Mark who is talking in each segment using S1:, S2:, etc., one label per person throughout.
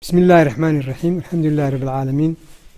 S1: bismi illaahi raxmaani iraxiim alxamdu lilahi rabbi alcaalamiin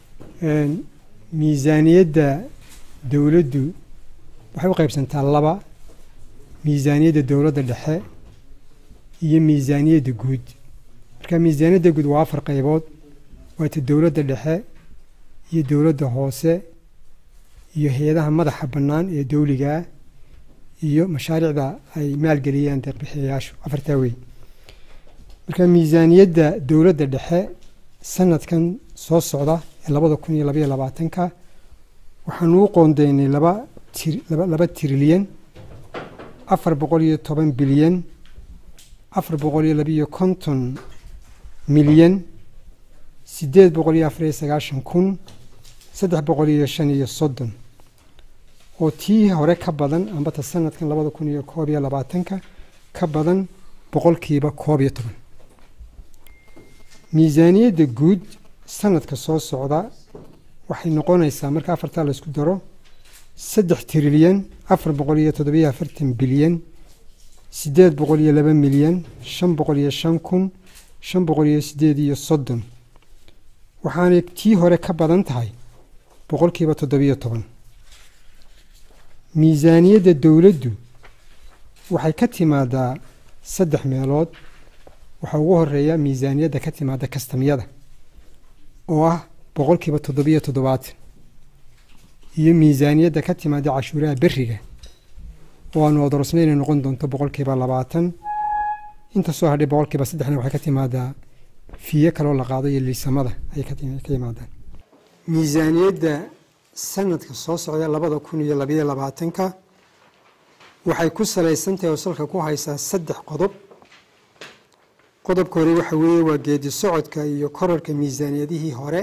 S1: miisaaniyadda dowladdu waxay u qaybsantaa laba miisaaniyadda dowladda dhexe iyo miisaaniyadda guud marka miisaaniyadda guud waa afar qaybood waata dowladda dhexe iyo dowladda hoose iyo hay-adaha madaxa bannaan ee dowligaa iyo mashaariicda ay maalgeliyaan deeqbixiyayaashu afartaa wey marka miisaaniyadda dowladda dhexe sanadkan soo socda ee labada kun iyo labaiyo labaatanka waxaanu u qoondeynay laba tir laba trilyan afar boqol iyo toban bilyan afar boqol iyo labiiyo konton milyan siddeed boqol iyo afar iyo sagaashan kun saddex boqol iyo shan iyo soddon oo tii hore ka badan ambata sanadkan labada kun iyo koob iyo labaatanka ka badan boqolkiiba koob iyo toban miisaaniyadda guud sanadka soo socda waxay noqonaysaa marka afartaa la isku daro saddex trilyan afar boqol iyo toddobiyo afartan bilyan siddeed boqol iyo laba milyan shan boqol iyo shan kun shan boqol iyo siddeed iyo soddon waxaanay tii hore ka badan tahay boqolkiiba toddobiyo toban miisaaniyadda dowladdu waxay ka timaadaa saddex meelood waxaa ugu horeeya miisaaniyadda ka timaada kastamyada oo ah boqolkiiba toddobiyo toddobaatan iyo miisaaniyadda ka timaada cashuuraha beriga oo aanu odorosnay inay noqon doonto boqolkiiba labaatan inta soo hadhay boqolkiiba saddexna waxay ka timaadaa fiye kaloo la qaado iyo liisamada ayay ka yimaadaan miisaaniyadda sanadka soo socda labada kun iyo labayo labaatanka waxay ku salaysantahay oo salka ku haysaa saddex qodob qodobka hore waxa weeye waa geedi socodka iyo korarka miisaaniyadihii hore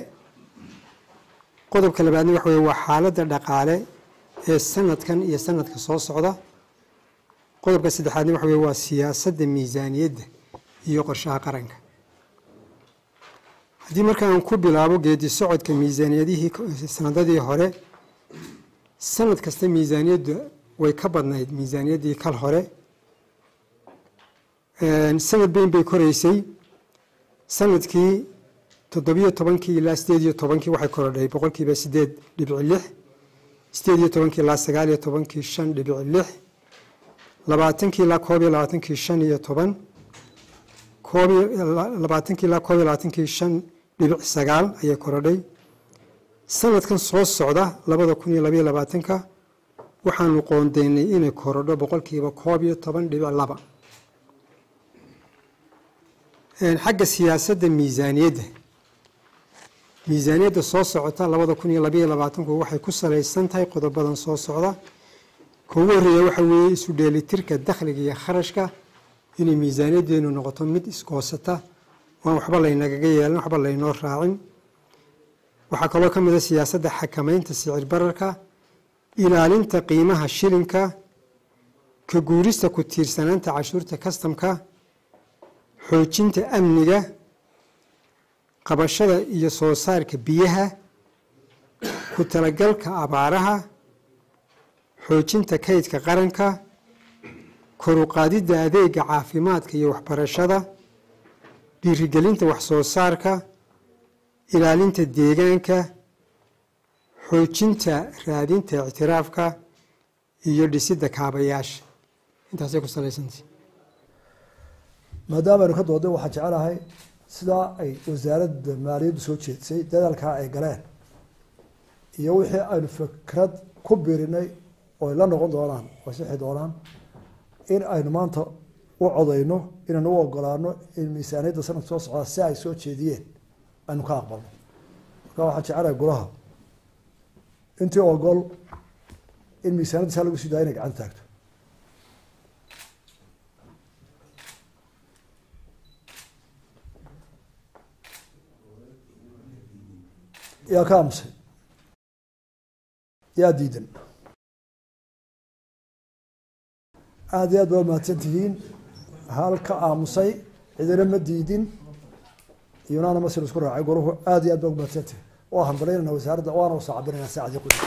S1: qodobka labaadna waxa weye waa xaaladda dhaqaale ee sanadkan iyo sanadka soo socda qodobka saddexaadna waxa weye waa siyaasadda miisaaniyadda iyo qorshaha qaranka haddii marka aan ku bilaabo geedi socodka miisaaniyadihii sanadadii hore sanad kasta miisaaniyadda way ka badnayd miisaaniyaddii kal hore sanad bayn bay koreysay sanadkii toddobiyo tobankii ilaa sideed iyo tobankii waxay korodhay boqolkiiba sideed dhibici lix sideed iyo tobankii ilaa sagaal iyo tobankii shan dhibici lix labaatankii ilaa koob iyo labaatankii shan iyo toban koob labaatankii ilaa koob iyo labaatankii shan dhibic sagaal ayay korodhay sanadkan soo socda labada kun iyo labaiyo labaatanka waxaanu qoondeynay inay korodho boqolkiiba koob iyo toban dhibic laba xagga siyaasadda miisaaniyadda miisaaniyadda soo socota labada kun iyo labaiyo labaatanku waxay ku salaysan tahay qodobadan soo socda ka ugu horreeya waxa weeye isu dheelitirka dakhliga iyo kharashka inay miisaaniyaddeenu noqoto mid iskoosata waan waxba laynagaga yeelan waxba laynoo raacin waxaa kaloo ka mid a siyaasadda xakamaynta sicir bararka ilaalinta qiimaha shilinka ka guurista ku tiirsanaanta cashuurta kastamka xoojinta amniga qabashada iyo soo saarka biyaha ku talagalka abaaraha xoojinta kaydka qaranka koruqaadidda adeega caafimaadka iyo waxbarashada dhiirigelinta waxsoo saarka ilaalinta deegaanka xoojinta raadinta ictiraafka iyo dhisidda kaabayaasha intaasay ku salaysantay
S2: maadaama aynu ka doodday waxaan jecelahay sidaa ay wasaaradda maaliyaddu soo jeedsay dadaalkaa ay galeen iyo wixii aynu fikrad ku birinay oo ay la noqon doonaan oo sixi doonaan in aynu maanta u codayno inaynu u ogolaano in miisaaniyadda sanadka soo socdaa si ay soo jeediyeen aynu ka aqbalno marka waxaan jecelahay golaha intii ogol in miisaaniyadda saa lagu sii daaya inay gacanta taagto yaa ka aamusay yaa diidan aada iyo aad baa mahadsan tihiin hal ka aamusay cidina ma diidin iyonana masir isku raacay goruhu aada iyo aad baa mahadsan tihiin waa hambalinayna wasaaradda waana usoo cabirayna saacadii ku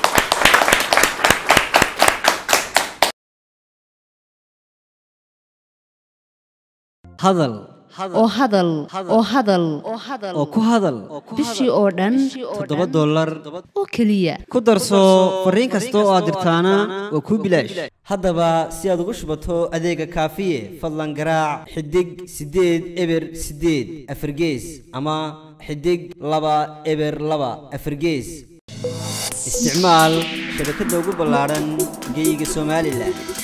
S3: hadal oo hadal oo hadal
S4: oo ku hadal
S3: bishii oo dhan
S4: toddoba dollar
S3: oo keliya
S4: ku darso fariin kasta oo aad dirtaana waa kuu bilaash haddaba si aad ugu shubato adeega kaafiye fadlan garaac xidig siddeed eber siddeed afargees ama xidig laba eber laba afargees isticmaal shabakadda ugu ballaadhan geyga somalilan